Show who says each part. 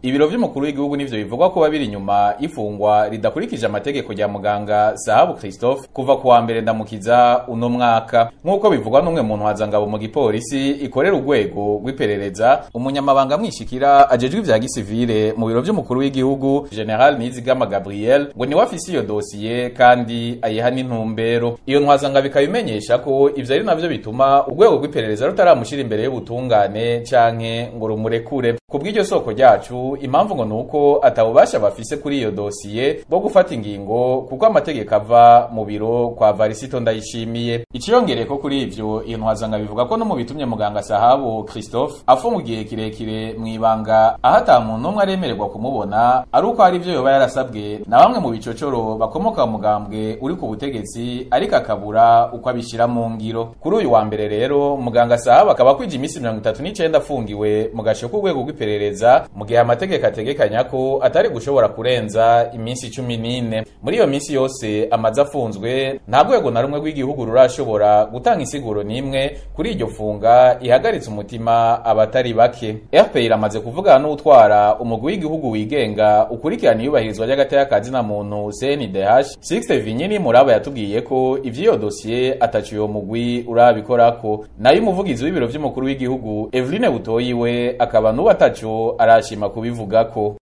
Speaker 1: ibiro vy'umukuru w'igihugu nivyo bivugwa kuba biri inyuma ifungwa ridakurikije amategeko rya muganga Sahabu Christophe kuva kuwa mbere ndamukiza uno mwaka nk'uko bivugwa n'umwe mu ntwazangabo mu gipolisi ikorera urwego rw'iperereza umunyamabanga mwishikira ajejwe ivya gisivile mu biro vy'umukuru w'igihugu General Nizigama Gabriel ngo niwe afise iyo dosiye kandi ayiha n'intumbero iyo ntwazangabo ikabimenyesha ko ivyo ari navyo bituma urwego rw'iperereza rutaramushira imbere y'ubutungane canke ngo rumurekure kubw'iryo soko ryacu impamvu ngo nuko atabubasha bafise kuri iyo dosiye bwo gufata ingingo kuko amategeko ava mu biro kwa Varisito ndayishimiye iciyongereye ko kuri ivyo iyo ntwazanga bivuga ko no mu bitumye muganga Sahabu Christophe afunga igihe kirekire mw'ibanga aho ata muntu umwe aremererwa kumubona ari uko hari ivyo yoba yarasabwe na bamwe mu bicocoro bakomoka mu mugambwe uri ku butegetsi ariko akabura uko abishira mu ngiro kuri uyu wa mbere rero muganga Sahabu akaba kwija imisi mirongo itatu n'icenda afungiwe mu gasho k'urwego rw'iperereza mu gihe amategeko ategekanya ko atari gushobora kurenza iminsi cumi n'ine muri iyo minsi yose amaze afunzwe nta rwego na rumwe rw'igihugu rurashobora gutanga insiguro n'imwe kuri iryo funga ihagaritse umutima abatari bake rpa iramaze kuvugana n'utwara umugwi w'igihugu wigenga ukurikirana iyubahirizwa ry'agateka ka zina muntu cndh sixte vinyini muraba yatubwiye ko ivy'iyo dosiye ataciye uwo mugwi urabikorako nayo umuvugizi w'ibiro vy'umukuru w'igihugu eveline butoyi we akaba n'ubu ataco arashima kubivugako